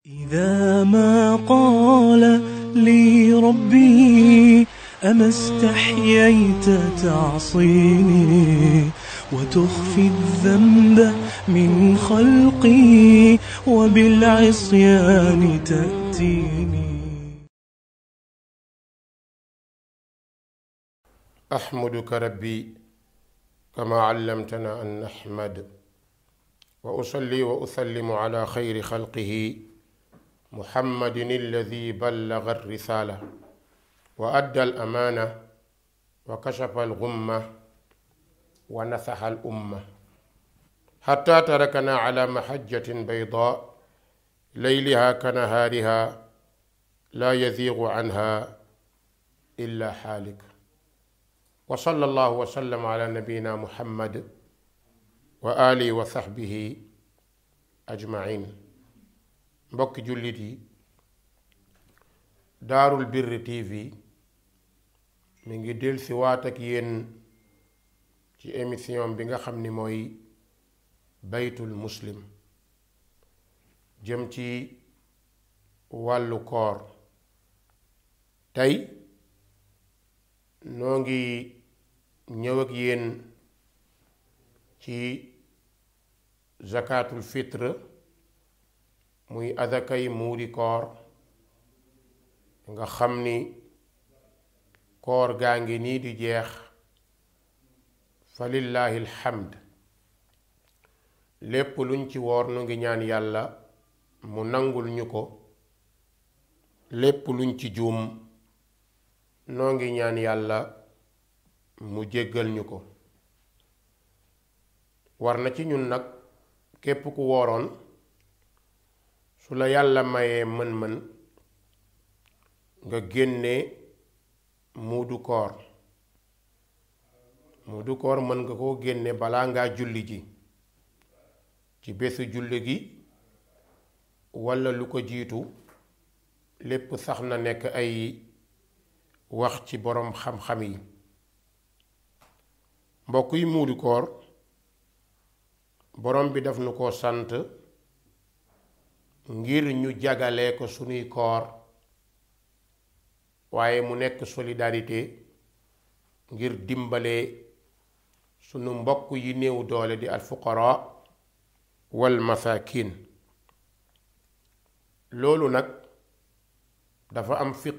إذا ما قال لي ربي أما استحييت تعصيني وتخفي الذنب من خلقي وبالعصيان تأتيني أحمدك ربي كما علمتنا أن نحمد وأصلي وأسلم على خير خلقه محمد الذي بلغ الرسالة وأدى الأمانة وكشف الغمة ونصح الأمة حتى تركنا على محجة بيضاء ليلها كنهارها لا يزيغ عنها إلا حالك وصلى الله وسلم على نبينا محمد وآله وصحبه أجمعين mbokki jullit yi daarul birri tv mi ngi del si waat ak yéen ci émission bi nga xam ni mooy baytul muslim jëm ci wàllu koor tey noo ngi ñëw ak yéen ci zakatul fitre muy adakay muuri koor nga xam ni koor gaa ngi nii di jeex fa lillaahi alhamd lépp luñ ci woor nu ngi ñaan yàlla mu nangul ñu ko lépp luñ ci juum noo ngi ñaan yàlla mu jéggal ñu ko war na ci ñun nag képp ku wooroon su la yàlla mayee mën-mën nga génne muudu koor muudu koor mën nga koo génne balaa ngaa julli ji ci bésu julli gi walla lu ko jiitu lépp sax na nekk ay wax ci boroom xam-xam yi mbokk yi muudu koor borom bi daf nu ko sant ngir ñu jagalee ko sunuy koor waaye mu nekk solidarité ngir dimbale sunu mbokk yi néew doole di alfuqara wal masakin loolu nag dafa am fiq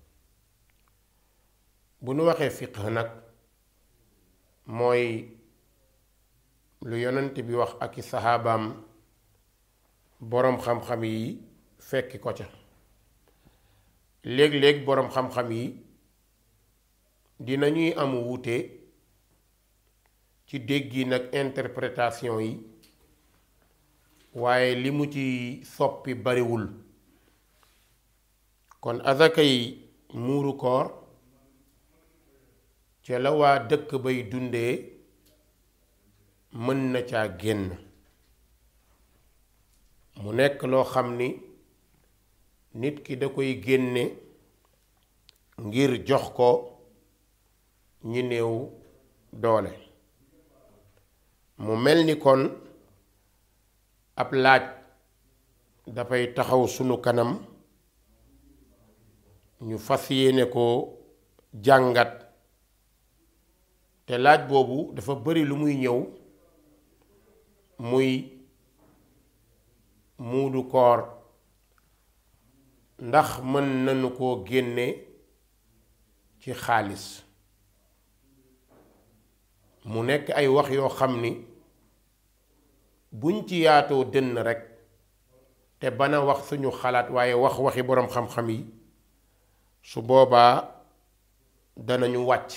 bu nu waxee fiq nag mooy lu yonent bi wax ak i saxaabaam boroom xam-xam yi fekki ko ca léeg-léeg boroom xam-xam yi dinañuy am wuute ci déggi nag interprétation yi waaye li mu ci soppi bariwul kon azaka yi muuru koor ca la waa dëkk bay dundee mën na caa génn mu nekk loo xam ni nit ki da koy génne ngir jox ko ñi néew doole mu mel ni kon ab laaj dafay taxaw sunu kanam ñu fas yéene ko jàngat te laaj boobu dafa bari lu muy ñëw muy muudu koor ndax mën nañu koo génne ci xaalis mu nekk ay wax yoo xam ni buñ ci yaatoo dënn rekk te bana wax suñu xalaat waaye wax waxi boroom xam-xam yi su boobaa danañu wàcc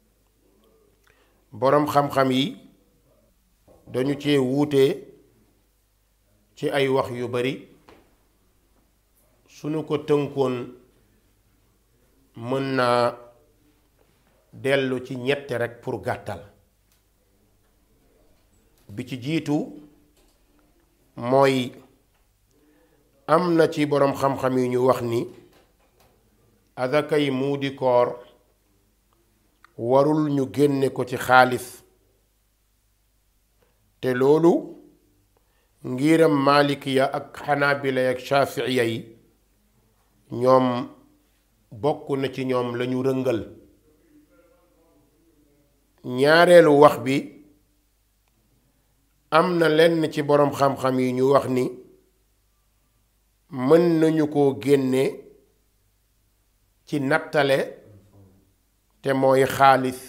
boroom xam-xam yi dañu cee wuute ci ay wax yu bari suñu ko tënkoon mën naa dellu ci ñett rekk pour gàttal bi ci jiitu mooy am na ci boroom xam-xam yi ñu wax ni azakay muudi koor warul ñu génne ko ci xaalis te loolu ngiram malikiya ak xanaabila ak shaafiiya yi ñoom bokk na ci ñoom lañu rëngal ñaareelu wax bi am na lenn ci boroom xam-xam yi ñu wax ni mën nañu koo génne ci nattale te mooy xaalis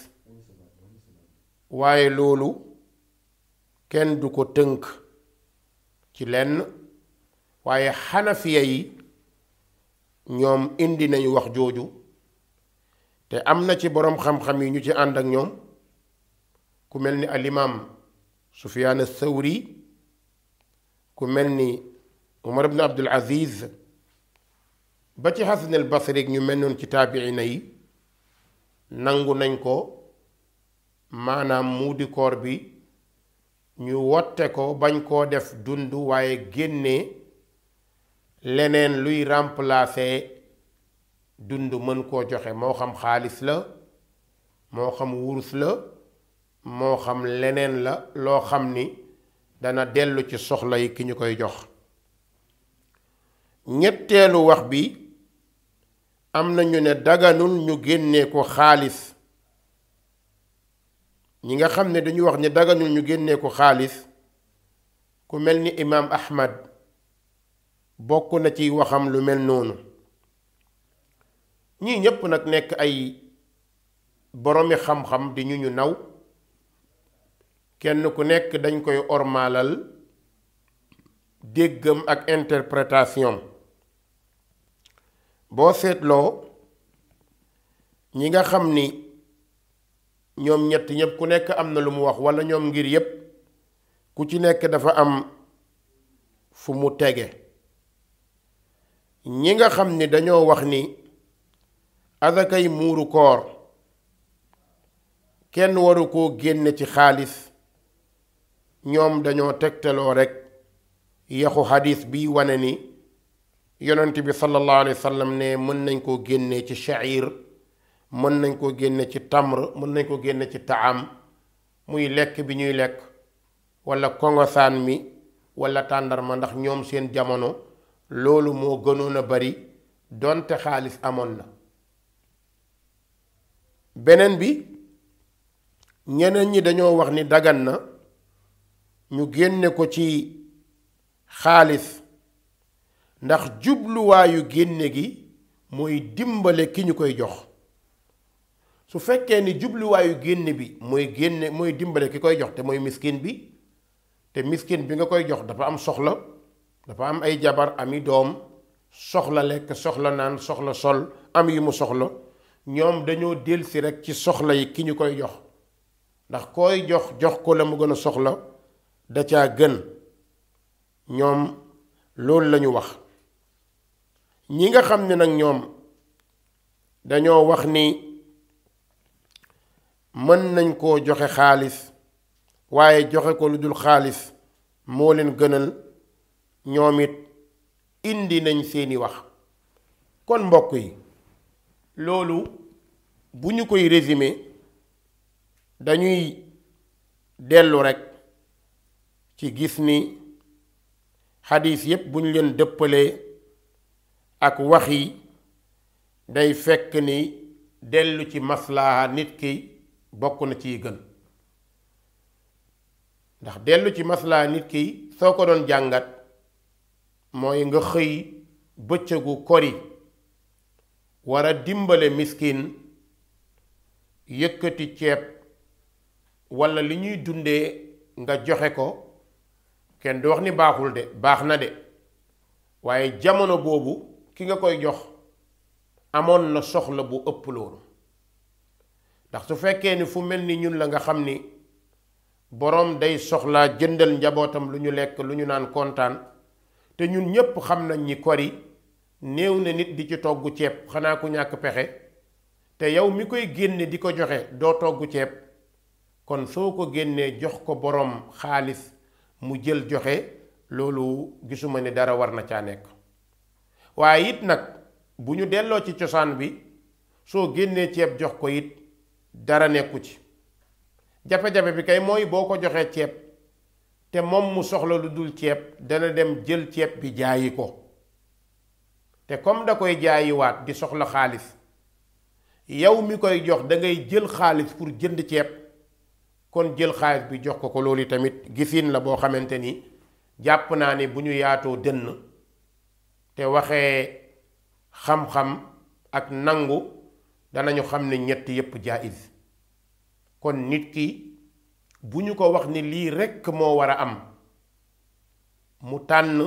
waaye loolu kenn du ko tënk ci lenn waaye xanafiya yi ñoom indi nañu wax jooju te am na ci boroom xam-xam yi ñu ci ànd ak ñoom ku mel ni alimaam sufyaan thawri ku mel ni umar ibn abdul aziz ba ci xasan al basri ñu mel noonu ci taabiina yi nangu nañ ko maanaam muudi koor bi ñu wotte ko bañ koo def dund waaye génne leneen luy remplacer dund mën koo joxe moo xam xaalis la moo xam wurus la moo xam leneen la loo xam ni dana dellu ci soxla yi ki ñu koy jox ñetteelu wax bi am na ñu ne daganul ñu génnee ko xaalis ñi nga xam ne dañu wax ne daganul ñu génnee ko xaalis ku mel ni imaam ahmad bokk na ci waxam lu mel noonu ñii ñépp nag nekk ay boroomi xam-xam di ñu ñu naw kenn ku nekk dañ koy ormaalal déggam ak interprétation boo seetloo ñi nga xam ni ñoom ñett ñépp ku nekk am na lu mu wax walla ñoom ngir yépp ku ci nekk dafa am fu mu tege ñi nga xam ni dañoo wax ni azakay muuru koor kenn waru koo génne ci xaalis ñoom dañoo tegtaloo rekk yaxu xadis bi wane ni yonent bi sallallahu alayhi wa sallam ne mën nañ koo génne ci sha'ir mën nañ koo génne ci tamr mën nañ koo génne ci taam muy lekk bi ñuy lekk walla kongosaan mi walla tàndarma ndax ñoom seen jamono loolu moo gënoon a bari donte xaalis amoon na beneen bi ñeneen ñi dañoo wax ni dagan na ñu génne ko ci xaalis ndax jubluwaayu génne gi mooy dimbale ki ñu koy jox su fekkee ni jubluwaayu génne bi mooy génne mooy dimbale ki koy jox te mooy miskin bi te miskin bi nga koy jox dafa am soxla dafa am ay jabar ami doom soxla lekk soxla naan soxla sol am yu mu soxla ñoom dañoo delsi rekk ci soxla yi ki ñu koy jox ndax koy jox jox ko la mu gën a soxla da caa gën ñoom loolu lañu wax ñi nga xam ne nag ñoom dañoo wax ni mën nañ koo joxe xaalis waaye joxe ko lu dul xaalis moo leen gënal ñoom it indi nañ seeni wax kon mbokk yi loolu bu ñu koy résumer dañuy dellu rekk ci gis ni xadiis yépp bu ñu leen dëppalee ak wax yi day fekk ni dellu ci maslaha nit ki bokk na ciy gën ndax dellu ci maslaha nit ki soo ko doon jàngat mooy nga xëy bëccëgu kori war a dimbale miskin yëkkati ceeb walla li ñuy dundee nga joxe ko kenn du wax ni baaxul de baax na de waaye jamono boobu ki nga koy jox amoon na soxla bu ëpp loolu ndax su fekkee ni fu mel ni ñun la nga xam ni boroom day soxlaa jëndal njabootam lu ñu lekk lu ñu naan kontaan te ñun ñépp xam nañ ni kori néew na nit di ci togg ceeb xanaa ku ñàkk pexe te yow mi koy génne di ko joxe doo togg ceeb kon soo ko génnee jox ko boroom xaalis mu jël joxe loolu gisuma ni dara war na caa nekk waaye it nag bu ñu delloo ci cosaan bi soo génnee ceeb jox ko it dara nekku ci jafe-jafe bi kay mooy boo ko joxee ceeb te moom mu soxla lu dul ceeb dana dem jël ceeb bi jaayi ko te comme da koy jaayiwaat di soxla xaalis yow mi koy jox da ngay jël xaalis pour jënd ceeb kon jël xaalis bi jox ko ko loolu tamit gisin la boo xamante ni jàpp naa ni bu ñu yaatoo dënn te waxee xam-xam ak nangu danañu xam ne ñett yépp jaayis kon nit ki bu ñu ko wax ni lii rekk moo war a am mu tànn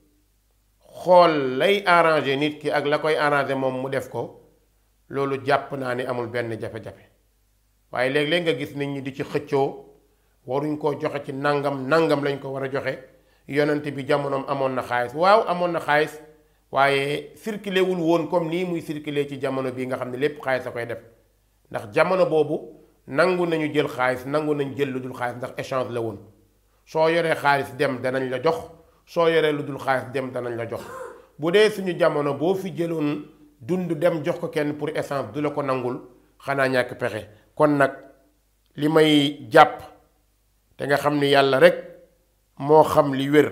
xool lay arrangé nit ki ak la koy arrangé moom mu def ko loolu jàpp naa ni amul benn jafe-jafe waaye léeg-léeg nga gis nit ñi di ci xëccoo waruñ koo joxe ci nangam nangam lañ ko war a joxe yonent bi jamonoom amoon na xaalis waaw amoon na xaalis waaye circulé wul woon comme nii muy circulé ci jamono bii nga xam ne lépp xaalis a koy def ndax jamono boobu nangu nañu jël xaalis nangu nañu jël lu dul xaalis ndax échange la woon soo yoree xaalis dem danañ la jox soo yoree lu dul xaalis dem danañ la jox bu dee suñu jamono boo fi jëloon dund dem jox ko kenn pour essence du la ko nangul xanaa ñàkk pexe kon nag li may jàpp te nga xam ni yàlla rek moo xam li wér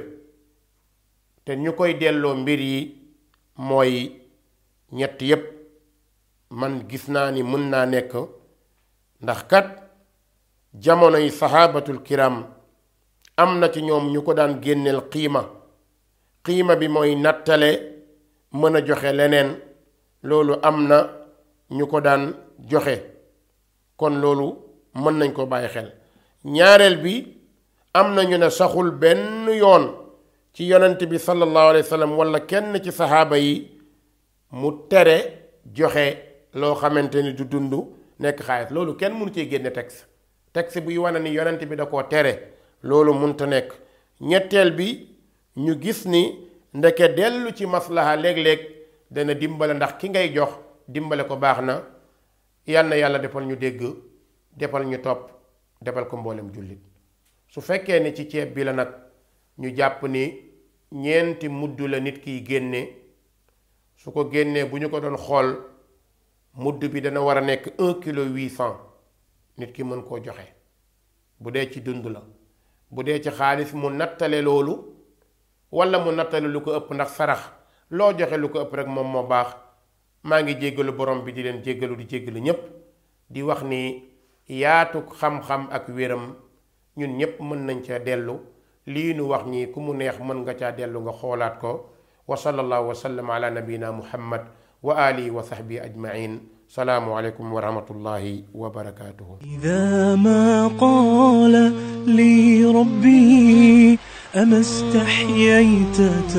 te ñu koy delloo mbir yi mooy ñett yépp man gis naa ni mën naa nekk ndax kat jamono yi saxaabatul kiram am na ci ñoom ñu ko daan génneel xiima xiima bi mooy nattale mën a joxe leneen loolu am na ñu ko daan joxe kon loolu mën nañ ko bàyyi xel ñaareel bi am na ñu ne saxul benn yoon ci yonent bi sallallahu alayhi wa sallam wala kenn ci saxaaba yi mu tere joxe loo xamante ni du dund nekk xaalis loolu kenn mënu cee génne texte texte buy wane ni yonent bi da koo tere loolu munta nekk ñetteel bi ñu gis ni ndeke dellu ci maslaha léeg-léeg dana dimbale ndax ki ngay jox dimbale ko baax na yal na yàlla defal ñu dégg defal ñu topp defal ko mboolem jullit su fekkee ni ci ceeb bi la nag ñu jàpp ni ñeenti mudd la nit kiy génne su ko génnee bu ñu ko doon xool mudd bi dana war a nekk un kilo huit cent nit ki mën koo joxe bu dee ci dund la bu dee ci xaalis mu nattale loolu walla mu nattale lu ko ëpp ndax sarax loo joxe lu ko ëpp rek moom moo baax maa ngi jéggalu borom bi di leen jéggalu di jéggalu ñépp di wax ni yaatu xam-xam ak wéram ñun ñépp mën nañ ca dellu lii nu wax ñi ku mu neex mën nga caa dellu nga xoolaat ko wa sallallahu wa sallam ala nabina muhammad wa alihi wa sahbihi ajmain salaamu aleykum wa rahmatullahi wa barakatuhu إذا ما قال لي ربي أما استحييت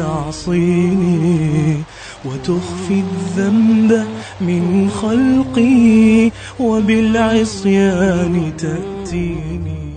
تعصيني وتخفي الذنب من خلقي وبالعصيان تأتيني